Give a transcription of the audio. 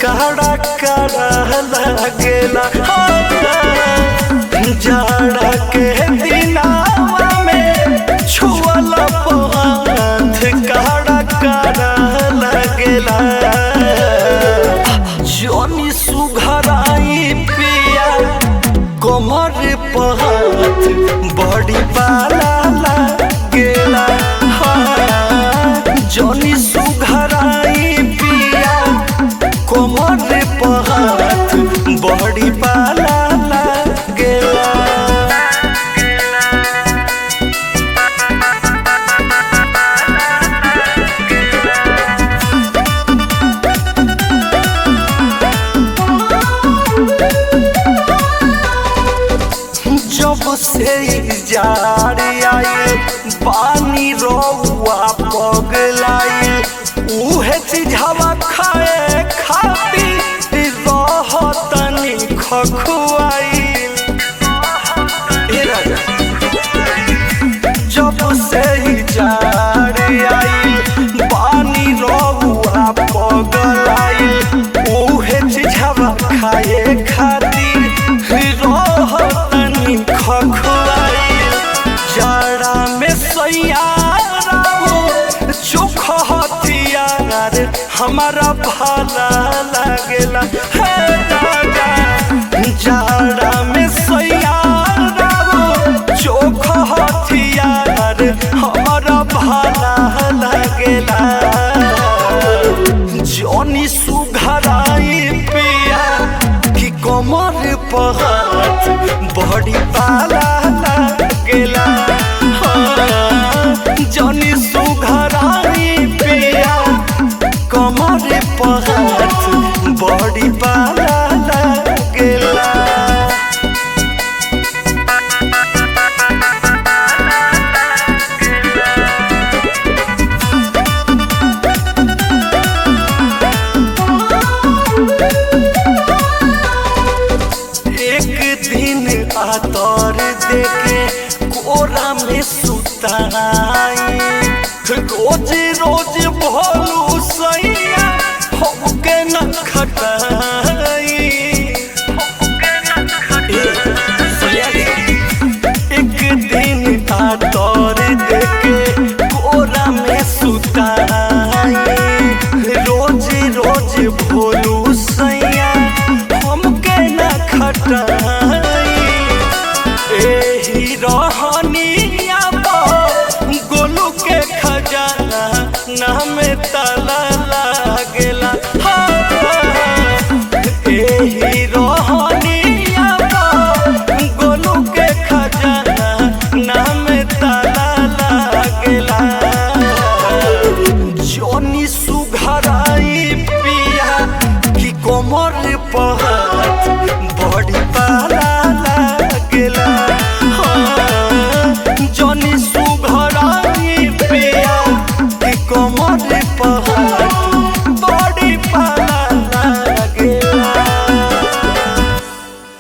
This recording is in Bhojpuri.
काड़ा काड़ा लागेला जाड़ा के दिनावा में छुअला हाथ काड़ा काड़ा लागेला जनी सुघराई पिया कमर पहात बड़ी पाला लागेला हाँ, जनी सुघराई पिया कमर पहात बड़ी पाला लागेला जब से जार आए पानी रौआ पगलाई उहे चीजवा खाए खातिर रहतनी खखुआई जब से जार आई पानी रौआ पगलाई उहे चीजवा खाए खातिर रहतनी खखुआई जाड़ा में सैयारा हो चोख हथियार हमारा भाला लागेला है दादा जाड़ा में सैयारा हो चोख हथियार हमारा भाला लागेला जनी सुघराई पिया कि कमर पहात बड़ी पाला लागेला हाँ, जनी सुघराई पिया कमर पहात बड़ी पाला लागेला एक दिन आतर देके कोरा में सुता